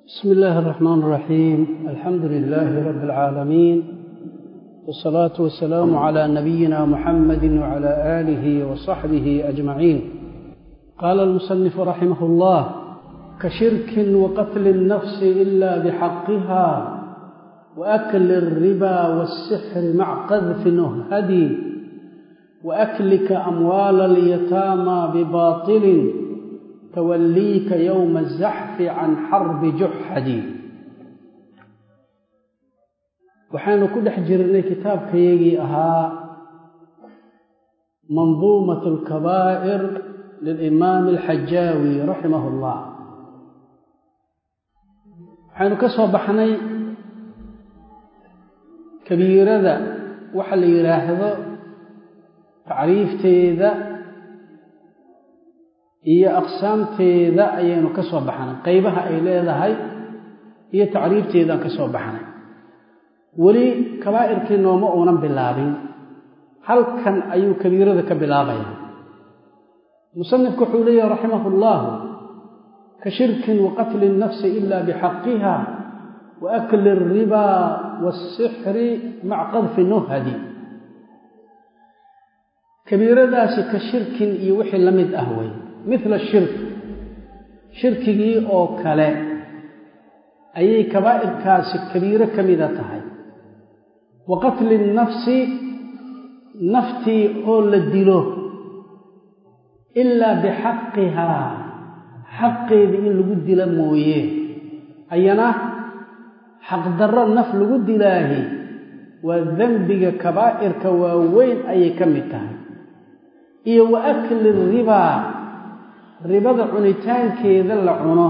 بسم الله الرحمن الرحيم الحمد لله رب العالمين والصلاة والسلام على نبينا محمد وعلى آله وصحبه أجمعين قال المصنف رحمه الله كشرك وقتل النفس إلا بحقها وأكل الربا والسحر مع قذف نهدي وأكلك أموال اليتامى بباطل توليك يوم الزحف عن حرب جحدي waxaynu ku dhex jirnay kitaabkayagii ahaa manduumat alkabaa'ir lilimaami alxajaawi raximah اllah waxaynu ka soo baxnay kabiirada waxa la yidhaahdo tacriifteeda iyo aqsaamteeda ayaynu ka soo baxnay qaybaha ay leedahay iyo tacriifteedaan ka soo baxnay weli kabaa'irkii nooma uunan bilaabin halkan ayuu kabiirada ka bilaabaya musanifku wuxuu leeyahi raximah اllahu ka shirkin waqatli الnafsi ila bixaqiha waakli الriba wالsixri maca qadfi nuhadi kabiiradaasi ka shirkin iyo wixii la mid ah wey mila shirk shirkigii oo kale ayay kabaa'irkaasi kabiiro ka mida tahay wa qatli nnafsi naftii oo la dilo ilaa bixaqihaa xaqeedii in lagu dila mooye ayana xaqdarro naf lagu dilaahi waa dembiga kabaa'irka waaweyn ayay ka mid tahay iyo wa akli ribaa ribada cunitaankeeda la cuno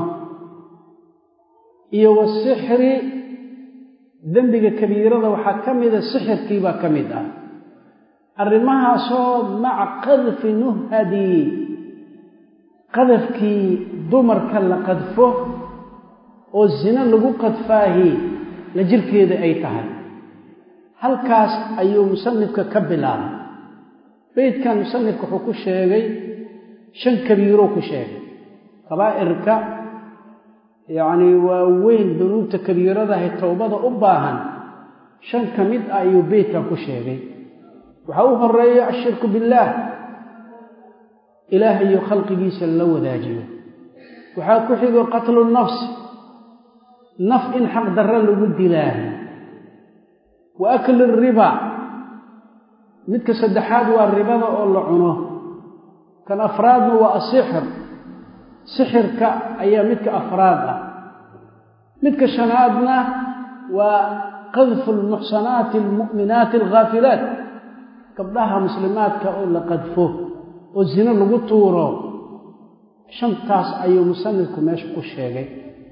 iyo wasixri dembiga kabiirada waxaa ka mida sixirkiibaa ka mid ah arrimahaasoo maca qadfi nuhadi qadafkii dumarka la qadfo oo zino lagu qadfaahi la jirkeeda ay tahay halkaas ayuu musanifka ka bilaabay beydkan musanifka wuxuu ku sheegay shan kabiiroo ku sheegay kabaa'irka yacnii waa weyn dunuubta kabiiradahay towbada u baahan shan ka mid ah ayuu beydkan ku sheegay waxaa u horeeya ashirku billaah ilaahayo khalqigiisa la wadaajiyo waxaa ku xigo qatlu nafs naf in xaq darro lagu dilaahi wa akli riba midka saddexaad waa ribada oo la cuno kan afraadna waa asixir sixirka ayaa midka afraad ah midka shanaadna waa qadfu almuxsanaati almu'minaati alghaafilaat gabdhaha muslimaadka oo la qadfo oo zino lagu tuuro shantaas ayuu musanifku meesha ku sheegay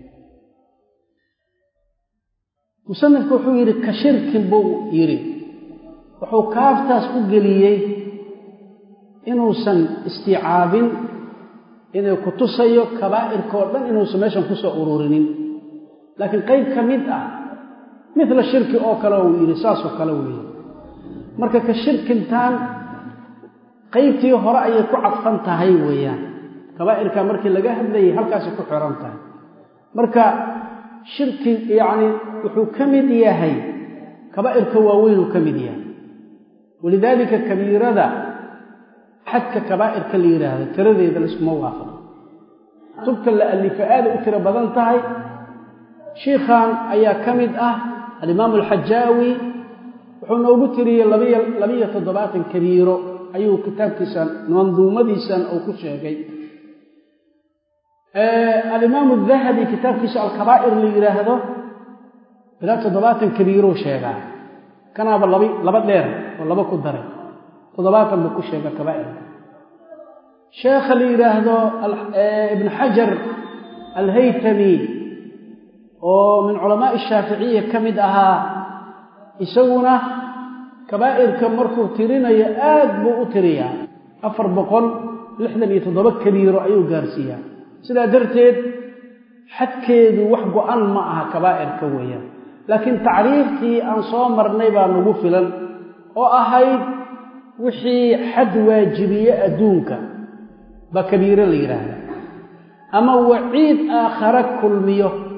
musanifku wuxuu yidhi ka shirkin buu yidhi wuxuu kaaftaas u geliyey inuusan istiicaabin inay ku tusayo kabaa'irkaoo dhan inuusan meeshan ku soo ururinin laakiin qayb ka mid ah midla shirki oo kale uu yidhi saasoo kale weeye marka ka shirkintaan qaybtii hore ayay ku cadfan tahay weeyaan kabaa'irka markii laga hadlayay halkaasay ku xiran tahay marka shirki yacni wuxuu ka mid yahay kabaa'irka waaweynuu ka mid yahay walidaalika kabiirada xadka kabaa'irka la yidhaahdo tiradeeda laiskuma waafaqo kutubta la alifa aaday u tiro badan tahay shiikhan ayaa ka mid ah alimaamu alxajaawi wuxuu noogu tiriyey labiyo toddobaatan kabiiro ayuu kitaabkiisan manduumadiisan uu ku sheegay alimaamu dahabi kitaabkiisa alkabaa'ir la yidhaahdo ilaa toddobaatan kabiirou sheegaa kanaaba laba laba dheer oo laba ku daray toddobaatan buu ku sheega kabaa'irka sheekha la yidhaahdo ibnu xajar alhaytami oo min culamaa'i shaaficiya ka mid ahaa isaguna kabaa'irka markuu tirinayo aad buu u tiriyaa afar boqol lixdan iyo toddoba kabiiro ayuu gaarsiiyaa sidaa darteed xadkeedu wax go-an ma aha kabaa'irka weeyaan laakiin tacriiftii aan soo marnay baa nagu filan oo ahayd wixii xad waajibiye adduunka baa kabiiro la yidhaahda ama waciid aakhare kulmiyo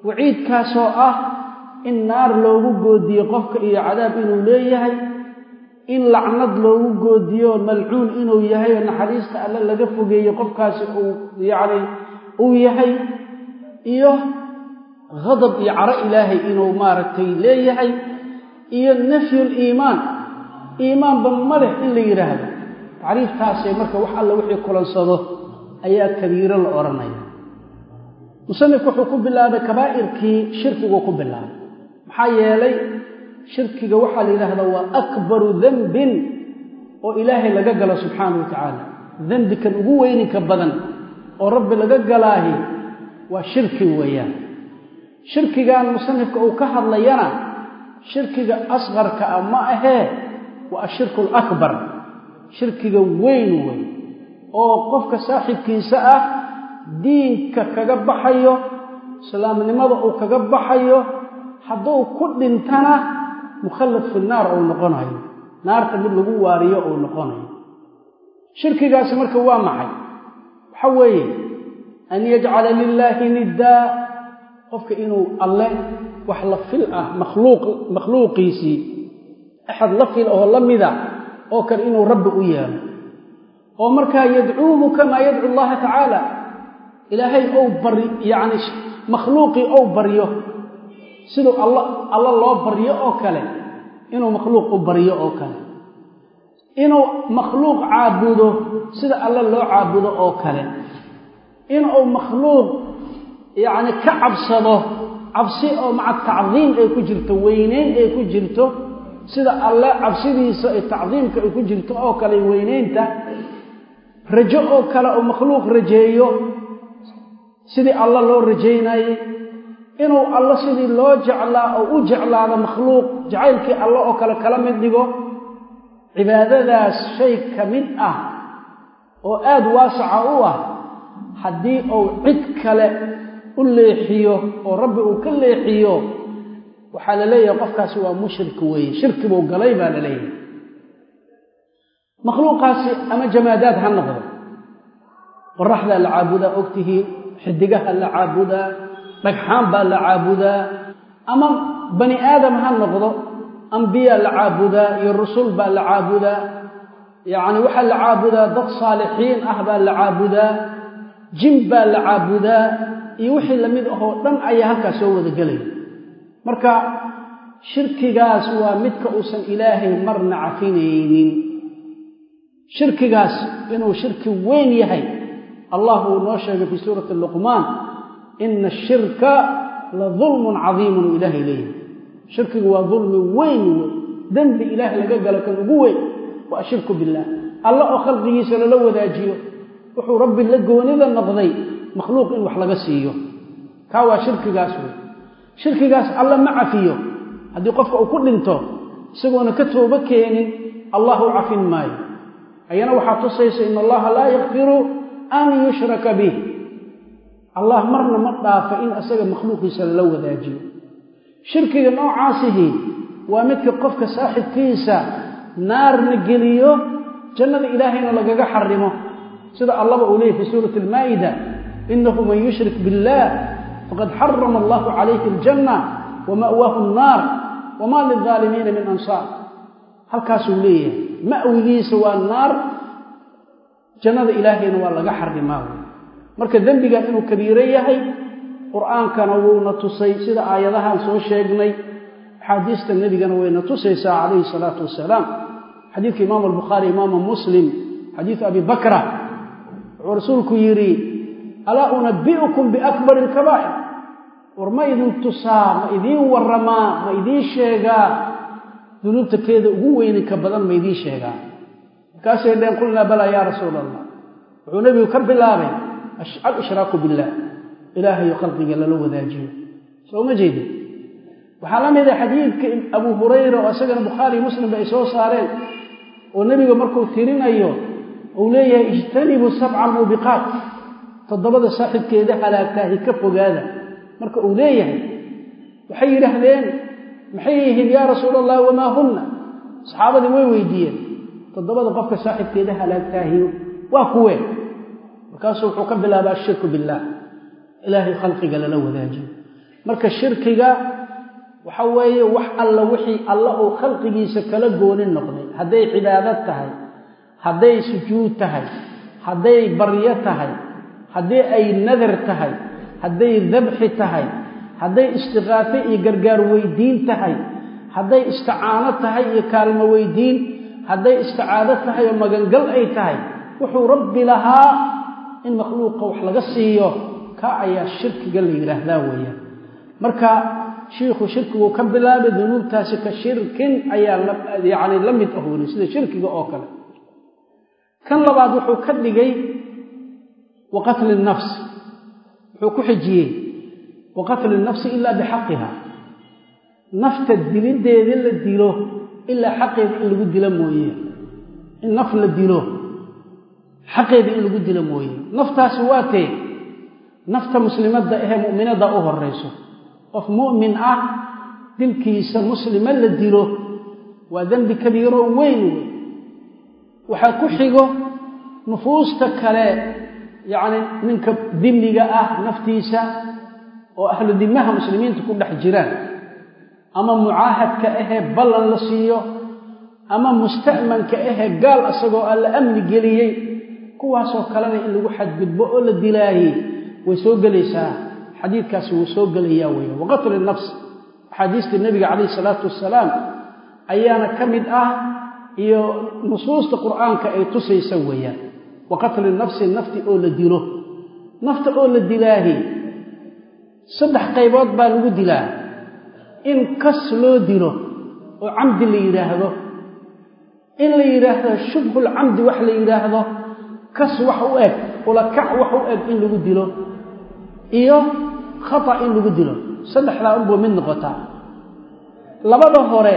waciidkaasoo ah in naar loogu goodiyo qofka iyo cadaab inuu leeyahay in lacnad loogu goodiyo malcuun inuu yahay oo naxariista alle laga fogeeyo qofkaasi uu yacni uu yahay iyo hadab iyo caro ilaahay inuu maaragtay leeyahay iyo nafyul iimaan iimaanba ma leh in la yidhaahdo tacriiftaasee marka wax alle wixii kulansado ayaa kabiiro la odhanaya musanifku wuxuu ku bilaabay kabaa'irkii shirkiguu ku bilaabay maxaa yeelay shirkiga waxaa la yidhaahdaa waa akbaru dembin oo ilaahay laga galo subxaana wa tacaala dembikan ugu weyninka badan oo rabbi laga galaahi waa shirki weeyaan shirkigan musanifka uu ka hadlayana shirkiga asqarka ah ma ahee waa ashirku alakbar shirkiga weyn wey oo qofka saaxibkiisa ah diinka kaga baxayo islaamnimada uu kaga baxayo hadduu ku dhintana mukhallad fi naar uu noqonayo naarta mid lagu waariyo uu noqonayo shirkigaasi marka waa maxay waxa weeye an yajcala lilaahi niddaa qofka inuu alle wax la fil ah makhluuq makhluuqiisii axad la fil oo la mida oo kale inuu rabbi u yeelo oo markaa yadcuuhu kamaa yadcu allaha tacaala ilaahay ou bari yacni makhluuqii ou baryo siduu alla alla loo baryo oo kale inuu makhluuq u baryo oo kale inuu makhluuq caabudo sida alle loo caabudo oo kale inuu makhluuq yacni ka cabsado cabsi oo maca tacdiim ay ku jirto weyneyn ay ku jirto sida alle cabsidiisa ay tacdiimka ay ku jirto oo kale weyneynta rajo oo kale oo makhluuq rajeeyo sidii alla loo rajaynayey inuu alla sidii loo jeclaa oo u jeclaado makhluuq jacaylkii alle oo kale kala mid dhigo cibaadadaas shay ka mid ah oo aada waasaca u ah haddii uu cid kale u leexiyo oo rabbi uu ka leexiyo waxaa la leeyahay qofkaasi waa mushrik weeye shirki buu galay baa la leeyahay makhluuqaasi ama jamaadaad ha noqdo qoraxdaa la caabudaa ogtihiin xidigaha la caabudaa dhagxaan baa la caabudaa ama bani aadam ha noqdo ambiyaa la caabudaa iyo rusul baa la caabudaa yacni waxaa la caabudaa dad saalixiin ah baa la caabudaa jin baa la caabudaa iyo wixii lamid ahoo dhan ayaa halkaas soo wada gelaya marka shirkigaas waa midka uusan ilaahay marna cafinaynin shirkigaas inuu shirki weyn yahay allah uu noo sheegay fii suurati luqmaan ina ashirka la dulmun cadiimun uu ilaahay leeyahay shirkigu waa dulmi weyn wey dembi ilaah laga galo kan ugu weyn waa ashirku billaah alla oo khalqigiisa lala wadaajiyo wuxuu rabbi la goonida noqday makhluuq in wax laga siiyo kaa waa shirkigaas wey shirkigaas alla ma cafiyo haddii qofka uu ku dhinto isagoona ka toobo keenin allah u cafin maayo ayana waxaa tusaysa in allaha laa yakfiru an yushraka bih allah marna ma dhaafa in isaga makhluuqiisa lala wadaajiyo shirkiga noocaasihi waa midka qofka saaxibkiisa naarna geliyo jannada ilaahayna lagaga xarimo sida allaba uu leeyay fi suurati almaa'ida inahu man yushrik biاllah faqad xarama allahu calayhi aljanna wama'waahu annaar wama lilظaalimiina min ansaar halkaasuu leeyahay ma'wigiisa waa naar jannada ilaahayna waa laga xarimaa wey marka dembigan inuu kabiiro yahay qur'aankana wuuna tusay sida aayadahaan soo sheegnay axaadiista nebigana wayna tusaysaa calayhi salaatu wasalaam xadiidka imaamu albukhaari imaama muslim xadiidu abi bakra wuxuu rasuulku yidhi alaa unabi'ukum biakbari alkabaa'ir war ma idin tusaa ma idiin warramaa ma idiin sheegaa dunuubta keeda ugu weyninka badan ma idiin sheegaa markaasay dheen qulnaa balaa yaa rasuula allah wuxuu nebigu ka bilaabay al-ishraaku billaah ilaahayo khalqiga lala wadaajiyo soo ma jeedin waxaa la mid a xadiidka abuu hurayra oo isagana bukhaari muslimba ay soo saareen oo nebiga markuu tirinayo uu leeyahay ijtanibuu sabca almuubiqaat toddobada saaxibkeeda halaagtaahi ka fogaada marka uu leeyahay waxay yidhaahdeen maxay yihiin yaa rasuula allah wamaa hunna saxaabadii way weydiiyeen toddobada qofka saaxibkeeda halaagtaahi waa kuwee markaasuu wuxuu ka bilaaba ashirku billaah ilaahay khalqiga lala wadaajiyo marka shirkiga waxa weeye wax alla wixii alla uu khalqigiisa kala goonin noqday hadday cibaadad tahay hadday sujuud tahay hadday baryo tahay haddii ay nadar tahay hadday dabxi tahay hadday istiqaafo iyo gargaar weydiin tahay hadday isticaano tahay iyo kaalmo weydiin hadday isticaado tahay oo magangal ay tahay wuxuu rabbi lahaa in makhluuqa wax laga siiyo ka ayaa shirkiga la yidhaahdaa weeyaan marka shiikhu shirkiguu ka bilaabay dunuubtaasi ka shirkin ayaa yacni la mid ahoonay sida shirkiga oo kale kan labaad wuxuu ka dhigay wa qatli nafs wuxuu ku xijiyey wa qatli nafsi ilaa bixaqiha nafta dilideeda la dilo ilaa xaqeeda in lagu dilo mooye in naf la dilo xaqeeda in lagu dilo mooye naftaasi waa tee nafta muslimadda ahee mu'minadda u horayso qof mu'min ah dilkiisa muslima la dilo waa dembi kabiiro weyn wey waxaa ku xigo nufuusta kale yacni ninka dimiga ah naftiisa oo ahlu dimaha muslimiinta ku dhex jiraan ama mucaahadka ahee ballan la siiyo ama musta'manka ahee gaal isagoo aan la amni geliyey kuwaasoo kalena in lagu xadgudbo oo la dilaayey way soo gelaysaa xadiidkaasi wuu soo gelayaa weya waqatli nafs axaadiista nebiga calayhi salaatu wasalaam ayaana ka mid ah iyo nusuusta qur'aanka ay tusaysa weeyaan wa qatli nafsi nafti oo la dilo nafta oo la dilaahi saddex qaybood baa lagu dilaa in kas loo dilo oo camdi la yidhaahdo in la yidhaahdo shubhulcamdi wax la yidhaahdo kas wax u eg ulakac wax u eg in lagu dilo iyo khata in lagu dilo saddexdaa unbuu mid noqotaa labada hore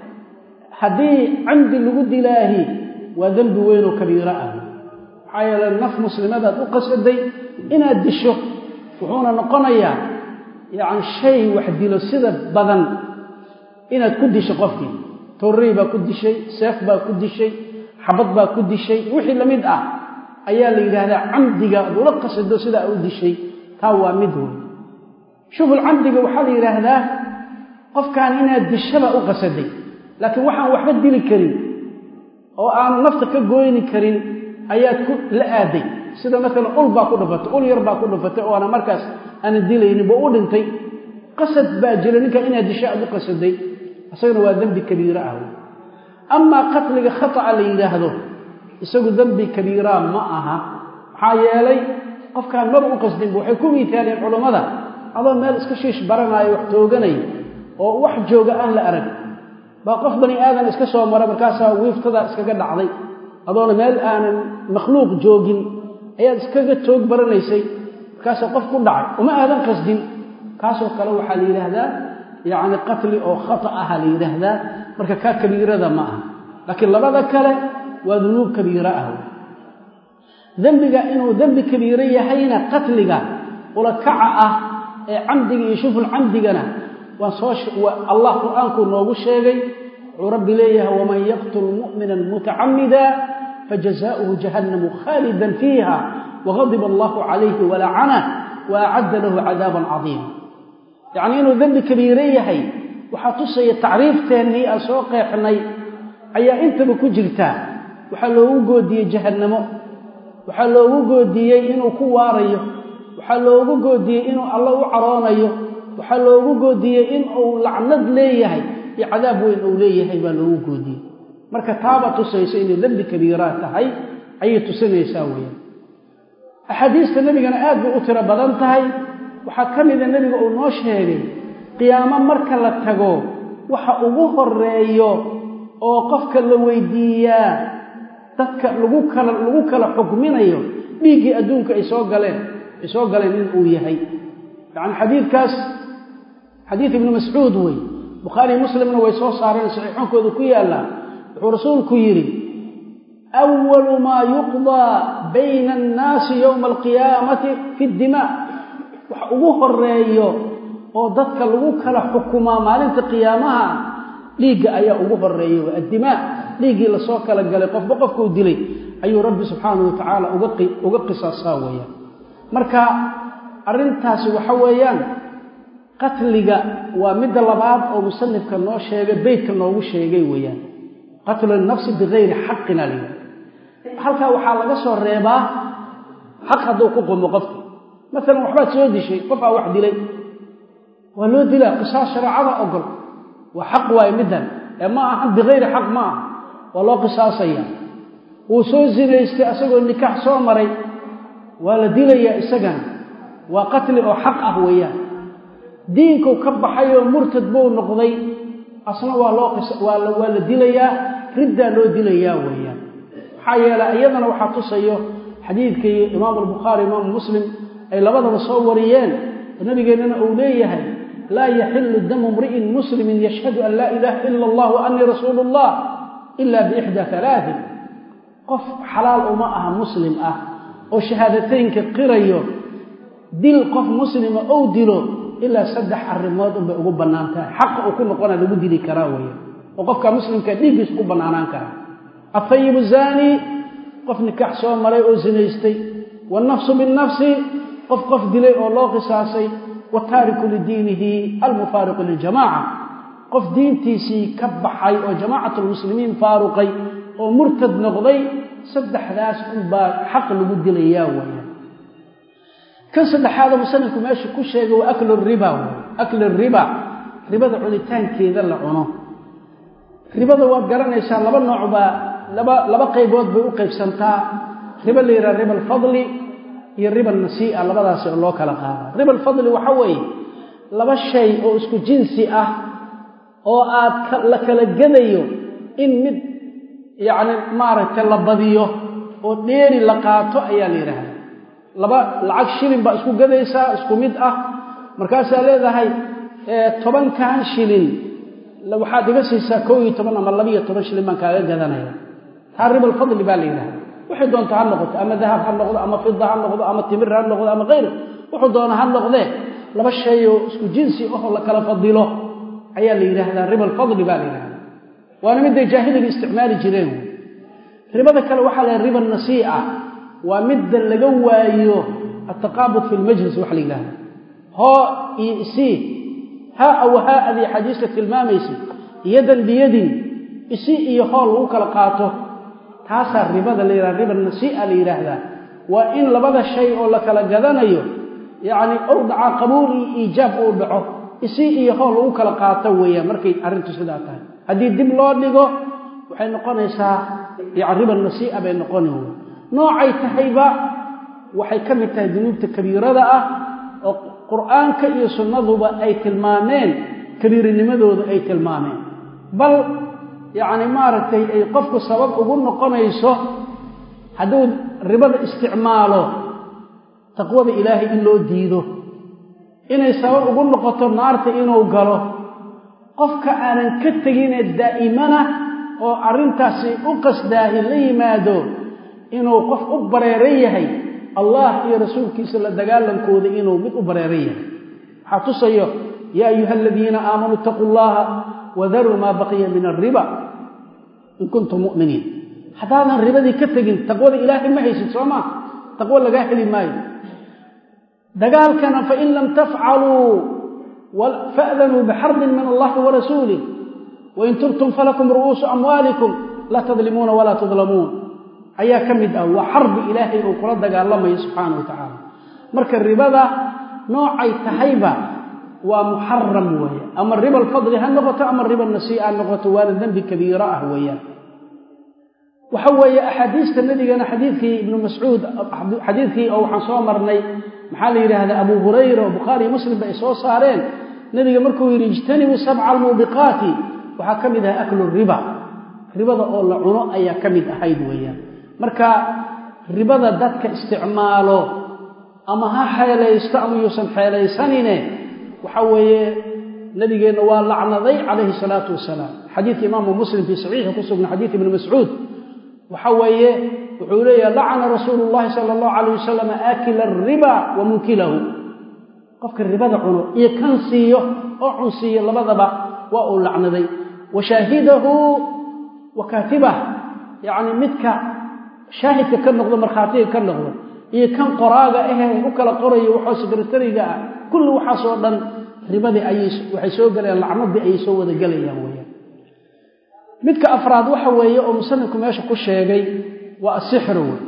haddii camdi lagu dilaahi waa dembi weynoo kabiiro ah maxaa yeele naf muslimadaad u qasaday inaad disho wuxuuna noqonayaa yacni shay wax dilo sida badan inaad ku disho qofkii torrey baa ku dishay seef baa ku dishay xabad baa ku dishay wixii lamid ah ayaa la yidhaahdaa camdiga ad ula qasado sidaa u dishay taa waa mid wey shuful camdiga waxaa la yidhaahdaa qofkaan inaad dishaba u qasaday laakiin waxaan waxba dili karin oo aanu nafta ka gooyni karin ayaad ku la aaday sida maalan ul baa ku dhufatay ul yar baa ku dhufatay oo ana markaas aana dilaynin buu u dhintay qasad baa jira ninka inaad disho aad u qasaday isagana waa dembi kabiira ah amaa qatliga khata'a la yidhaahdo isagu dembi kabiiraa ma aha maxaa yeelay qofkaan maba u qasdinba waxay ku miitaaleen culammada adoo meel iska shiish baranaayo wax tooganay oo wax jooga aan la arag baa qof bani aadan iska soo mara markaasaa wiiftadaa iskaga dhacday adoona meel aanan makhluuq joogin ayaad iskaga toog baranaysay markaasaa qof ku dhacay uma aadan qasdin kaasoo kale waxaa la yidhaahdaa yacni qatli oo khata aha la yidhaahdaa marka kaa kabiirada ma aha laakiin labada kale waa dunuub kabiiro ah dembiga inuu dembi kabiiro yahayna qatliga ulakaca ah ee camdiga iyo shuful camdigana waa soo allah qur'aankuu noogu sheegay wuxuu rabbi leeyahay waman yaqtul mu'mina mutacamida fajazaؤuhu jahannamu khaalidan fiiha wagadiba allahu calayhi walacana waacadda lahu cadaaban cadiima yacnii inuu dembi kabiiro yahay waxaa tusaya tacriifteennii aan soo qeexnay ayaa intaba ku jirtaa waxaa loogu goodiyey jahannamo waxaa loogu goodiyey inuu ku waarayo waxaa loogu goodiyey inuu alla u caroonayo waxaa loogu goodiyey in uu lacnad leeyahay iyo cadaab weyn uu leeyahay baa loogu goodiyey marka taaba tusaysa inay dembi kabiiraa tahay ayay tusinaysaa weeyaan axaadiista nebigana aad bay u tiro badan tahay waxaa ka mida nebiga uu noo sheegay qiyaamo marka la tago waxa ugu horeeyo oo qofka la weydiiyaa dadka lagu kala lagu kala xukminayo dhiiggii adduunka ay soo galeen ay soo galeen in uu yahay yacni xadiidkaas xadiid ibnu mascuud wey bukhaariy muslimna way soo saareen saxiixoonkooda ku yaallaa wuxuu rasuulku yidhi awalu maa yuqdaa bayna annaasi yowma alqiyaamati fi ddimaa wax ugu horeeyo oo dadka lagu kala xukumaa maalinta qiyaamaha dhiigga ayaa ugu horeeya w addimaa dhiiggii lasoo kala galay qofba qofkuu dilay ayuu rabbi subxaanahu wa tacaala uga qisaasaa weeyaan marka arrintaasi waxa weeyaan qatliga waa midda labaad oo musanifka noo sheegay beytka noogu sheegay weeyaan qatlu nafsi bikayri xaqina layidhi halkaa waxaa laga soo reebaa xaq hadduu ku qumo qofki maalan waxbaad soo dishay qofaa wax dilay waa loo dilaa qisaas shareecada ogol waa xaq waaye middan ee ma aha bikayri xaq ma aha waa loo qisaasaya wuu soo zinaystay asagoo nikaax soo maray waa la dilayaa isagana waa qatli oo xaq ah weeyaan diinkuu ka baxayoo murtad buu noqday asna waa loo waa la dilayaa riddaa loo dilayaa weeyaan maxaa yeelay iyadana waxaa tusayo xadiidkii imaamu albukhaari imaamu muslim ay labadaba soo wariyeen oo nabigeennana uu leeyahay laa yaxilu damu mri'in muslimin yashhadu an laa ilaaha ila allah wa annii rasuulu allah ila biixda alaain qof xalaal uma aha muslim ah oo shahaadateynka qirayo dil qof muslima ou dilo ilaa saddex arrimood unbay ugu bannaan tahay xaqa uu ku noqona lagu dili karaa weya oo qofka muslimka dhiiggiisa ku bannaanaan karaa afayibu zaani qof nikaax soo maray oo zinaystay wannafsu binnafsi qof qof dilay oo loo qisaasay wataariku lidiinihi almufaariqu liljamaca qof diintiisii ka baxay oo jamaacat lmuslimiin faaruqay oo murtad noqday saddexdaas unbaa xaq lagu dilayaa weya kan saddexaadoo musanifku meesha ku sheegay waa aklu riba wey aklu riba ribada cunitaankeeda la cuno ribada waad garanaysaa laba nooc baa laba laba qaybood bay u qaybsantaa riba la yidhaha riba alfadli iyo riba alnasii'a labadaas oo loo kala qaada riba alfadli waxa weeye laba shay oo isku jinsi ah oo aad la kala gedayo in mid yacni maaragtay la badiyo oo dheeri la qaato ayaa la yidhaahda laba lacag shilin baa isku gadaysaa isku mid ah markaasaa leedahay tobankan shilin waxaad iga siisaa kow iyo toban ama labiiyo toban shilin baan kaaga gadanaya taa riba alfadli baa la yidhahda waxay doonta ha noqoto ama dahab ha noqdo ama fida ha noqdo ama timir ha noqdo ama kayr wuxuu doona ha noqdee laba shay oo isku jinsi ahoo la kala fadilo ayaa la yidhaahdaa riba alfadli baa la yidhahda waana midday jaahiliga isticmaali jireen ribada kale waxaa la riba nasii'a waa midda laga waayo altaqaabud fi lmajlis waxa la yidhahda hoo iyo isii haa aw haa adii xadiista tilmaamaysa yadan biyadin isi iyo hool lagu kala qaato taasaa ribada la yidhahda riba nasii'a la yidhaahdaa waa in labada shay oo la kala gadanayo yacni ou dhaca qabuul iyo iijaab uu dhaco isi iyo hool lagu kala qaato weeyaan markay arrintu sidaa tahay haddii dib loo dhigo waxay noqonaysaa yani riba nasii'a bay noqoni wey noocay tahayba waxay ka mid tahay dunuubta kabiirada ah oo qur'aanka iyo sunnaduba ay tilmaameen kabiirinimadooda ay tilmaameen bal yacni maaragtay ay qofku sabab ugu noqonayso hadduu ribada isticmaalo taqwada ilaahay in loo diido inay sabab ugu noqoto naarta inuu galo qofka aanan ka teginee daa'imana oo arrintaasi u qasdaahi la yimaado inuu qof u bareeran yahay allah iyo rasuulkiisa la dagaalankooda inuu mid u bareeran yahay waxaa tusayo yaa ayuha aladiina aamanuu itaquu llaha wadaruu maa baqiya min alriba in kuntum mu'miniin haddaadan ribadii ka tegin taqwada ilaahay ma haysid soo maa taqwo lagaa heli maayo dagaalkana fain lam tafcaluu fa'danuu bixarbin min allahi wa rasuulih wain tubtum falakum ru'uusu amwaalikum laa tadlimuuna walaa tudlamuun ayaa ka mid ah waa xarbi ilaahay uu kula dagaalamayo subxaana wa tacaala marka ribada noocay tahayba waa muxaram weeye ama riba alfadli ha noqoto ama riba nasii'a ha noqoto waana dembi kabiiro ah weeyaan waxa weeye axaadiista nabigana xadiidkii ibnu mascuud xadiidkii oo waxaan soo marnay maxaa la yidhaahdaa abu hurayra oo bukhaariyo muslim ba ay soo saareen nebiga markuu yidhi ijtanibuu sabca almuubiqaati waxaa ka mid ahay aklu riba ribada oo la cuno ayaa ka mid ahayd weeyaan marka ribada dadka isticmaalo ama ha xeelaysto ama yuusan xeelaysanine waxa weeye nabigeenna waa lacnaday calayhi salaatu wasalaam xadiidka imaamu muslim fii saxiixi ku sugna xadiid ibni mascuud waxa weeye wuxuu leeyaha lacana rasuulu llahi sala allahu calayh wasalam aakila ariba wa munkilahu qofka ribada cuno iyo kan siiyo oo cunsiiyo labadaba waa uu lacnaday wa shaahidahu wa kaatibah yacni midka shaahidka ka noqdo markhaatiga ka noqdo iyo kan qoraaga ahee u kala qorayo waxoo sekretariga ah kulli waxaasoo dhan ribadii ayay waxay soo gelayaan lacnadii ayay soo wada gelayaan weyaan midka afraad waxa weeye oo musanifku meesha ku sheegay waa asixru wey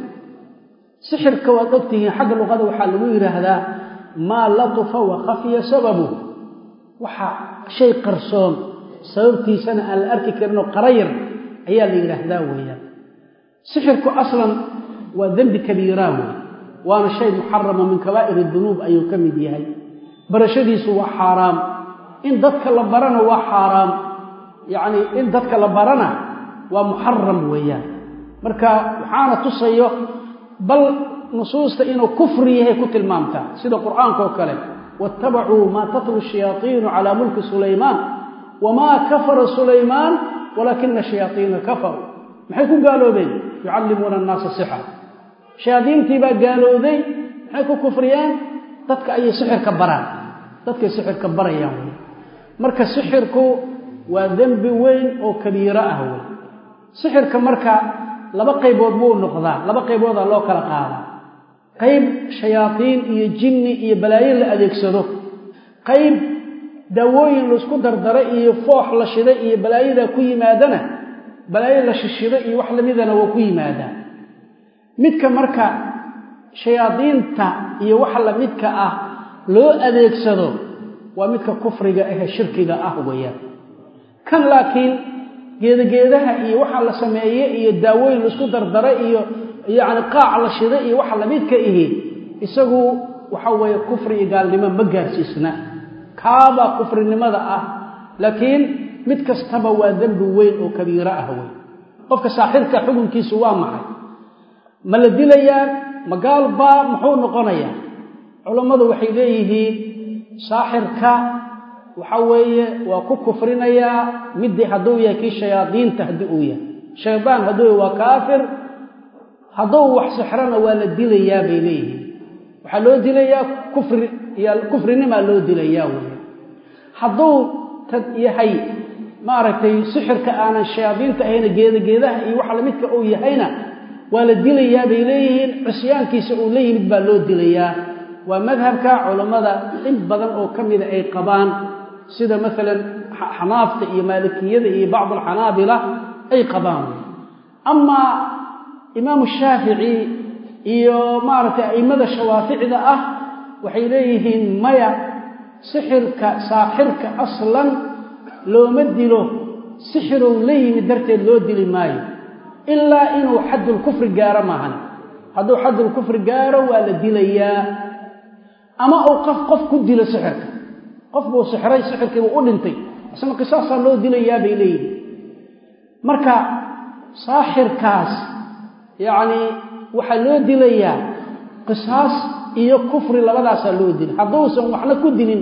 sixirka waad ogtihiin xagga luqada waxaa lagu yidhaahdaa maa latufa wa khafiya sababu waxa shay qarsoon sababtiisana aan la arki karinoo qarayar ayaa la yidhaahdaa weeyaan sixirku aslan waa dembi kabiiraa wey waana shay muxarama min kabaa'ir dunuub ayuu ka mid yahay barashadiisu waa xaaraam in dadka la barana waa xaaraam yacni in dadka la barana waa muxaram weeyaan marka waxaana tusayo bal nusuusta inuu kufri yahay ku tilmaamtaa sida qur'aanka oo kale waattabacuu maa tatlu shayaaiinu calaa mulki sulaymaan wamaa kafara sulaymaan walaakina shayaaiina kafaruu maxay ku gaaloobeen yucallimuuna annaasa sixra shayaadiintii baa gaalowday maxay ku kufriyeen dadka ayay sixirka baraan dadkay sixirka barayaan wey marka sixirku waa dembi weyn oo kabiiro ah wey sixirka marka laba qaybood buu noqdaa laba qayboodaa loo kala qaadaa qayb shayaadiin iyo jinni iyo balaayo la adeegsado qayb daawooyin laisku dardara iyo foox la shida iyo balaayadaa ku yimaadana balaayo la shishida iyo wax lamidana waa ku yimaadaa midka marka shayaadiinta iyo waxa la midka ah loo adeegsado waa midka kufriga ahe shirkiga ah weeyaan kan laakiin geedageedaha iyo waxa la sameeye iyo daawooyin laisku dardara iyo yacni qaac la shida iyo waxa lamidka ihi isagu waxa weeye kufri iyo gaalnimo ma gaarsiisna kaabaa kufrinimada ah laakiin mid kastaba waa dembi weyn oo kabiiro ah wey qofka saaxirka xukunkiisu waa maxay ma la dilayaa magaal baa muxuu noqonayaa culammadu waxay leeyihiin saaxirka waxa weeye waa ku kufrinayaa midii hadduu yahay kii shayaadiinta haddii uu yahay shaydaan hadduu yahay waa kaafir hadduu wax sixrana waa la dilayaa bay leeyihiin waxaa loo dilayaa kufri iyo kufrinimaa loo dilayaa wey hadduu tad yahay maaragtay sixirka aanan shayaadiinta ahayna geedageedaha iyo waxa lamidka uu yahayna waa la dilayaa bay leeyihiin cisyaankiisa uu la yimid baa loo dilayaa waa madhabka culammada in badan oo ka mida ay qabaan sida maalan xanaafta iyo maalikiyada iyo bacd alxanaabila ay qabaan amaa imaamu shaafici iyo maaragtay a'immada shawaaficda ah waxay leeyihiin maya sixirka saaxirka aslan looma dilo sixirow la yimid darteed loo dili maayo ilaa inuu xaddulkufri gaaro maahan hadduu xaddulkufri gaaro waa la dilayaa ama uu qof qof ku dilo sixirka qof buu sixray sixirkiibuu u dhintay isna qisaasaa loo dilayaa bay leeyihin marka saaxirkaas yacnii waxaa loo dilayaa qisaas iyo kufri labadaasaa loo dila hadduusan waxna ku dilin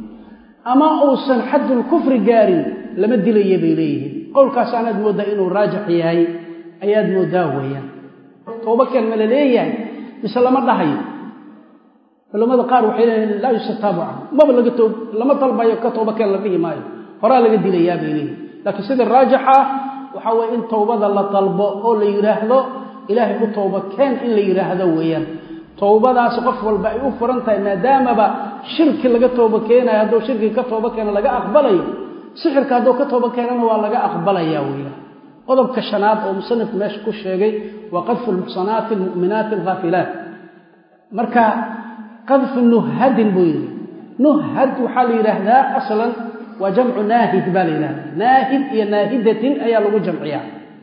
ama uusan xaddulkufri gaarin lama dilaya bay leeyihiin qowlkaas anaad mooddaa inuu raajix yahay ayaad mooddaa weeyaan toobakeen ma la leeyahay mise lama dhahayo culamada qaar waxay leeyihin laa yustataabu canhu maba laga toob lama dalbayo ka toobakeen la dhihi maayo horaa laga dilayaa bay leeyihin laakiin sida raajixa waxaa weye in towbada la dalbo oo la yidhaahdo ilaahay u towba keen in la yidhaahdo weeyaan towbadaasi qof walba ay u furan tahay maadaamaba shirki laga tooba keenayo hadduu shirki ka tooba keeno laga aqbalayo sixirka hadduu ka tooba keenana waa laga aqbalaya weeyaan qodobka shanaad oo musanifku meesha ku sheegay waa qadfu lmuxsanaati almu'minaati alghaafilaat marka qadfu nuhadin buu yidhi nuhad waxaa la yidhaahdaa aslan waa jamcu naahid baa la yidhahdaa naahid iyo naahidatin ayaa lagu jamciyaa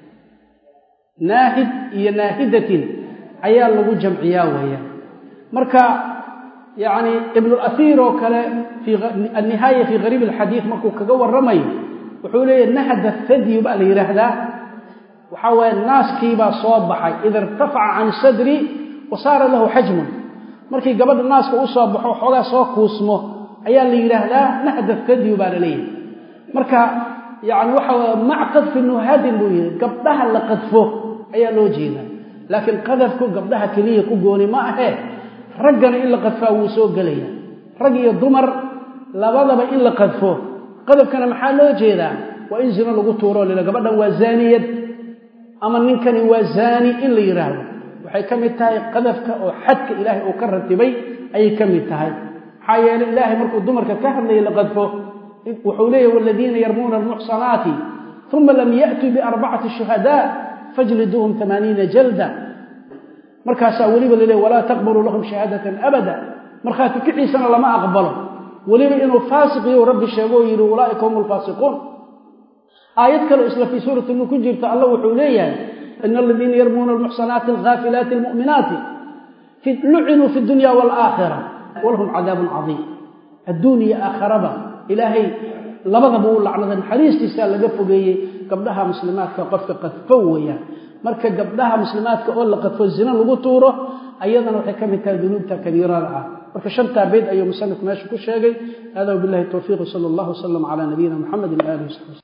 naahid iyo naahidatin ayaa lagu jamciyaa weeyaan marka yacni ibnulasiir oo kale fii annihaaya fii gariib alxadiid markuu kaga warramayo wuxuu leeyahy nahda thadyu baa la yidhaahdaa waxaa waaye naaskiibaa soo baxay ida irtafaca can sadri wa saara lahu xajmun markii gabadha naaska u soo baxo xoogaa soo kuusmo ayaa la yidhaahdaa nahda thadyu baa la leeyahay marka yani waxa mac qadfi nuhadin buu yihi gabdhaha la qadfo ayaa loo jeedaa laakiin qadafku gabdhaha keliya ku gooni ma ahee raggana in la qadfaa wuu soo gelaya rag iyo dumar labadaba in la qadfo qadafkana maxaa loo jeedaa waa in zino lagu tuuro lila gabadhan waa zaaniyad ama ninkani waa zaani in la yidhaahdo waxay ka mid tahay qadafka oo xadka ilaahay uu ka ratibay ayay ka mid tahay maxaa yeelay ilaahay markuu dumarka ka hadlayay la qadfo wuxuu leeyahy waladiina yarmuuna almuxsanaati uma lam ya'tuu biarbacati shuhadaa fajliduuhum amaaniina jalda markaasaa weliba laleey walaa taqbaluu lahum shahaadatan abada markhaati kiciisana lama aqbalo weliba inuu faasiqiyo rabbi sheego oo yidhi ulaaika hum alfaasiquun aayad kale isla fii suurati nur ku jirta alla wuxuu leeyahay ina aladiina yarmuuna almuxsanaati alghaafilaati almu'minaati lucinuu fi dunya waalaakhira walahum cadaabun cadiim adduun iyo aakharaba ilaahay labadaba uu lacnaday naxariistiisaa laga fogeeyey gabdhaha muslimaadka qofka qadfo weeyaan marka gabdhaha muslimaadka oo la qadfo zina lagu tuuro ayadana waxay ka mid tahay dunuubta kabiirada ah marka shantaa beyd ayuu musanif meesha ku sheegay hada wabilahi towfiiq sala allahu wasalam calaa nabiyina muxamedin waalihi wasabi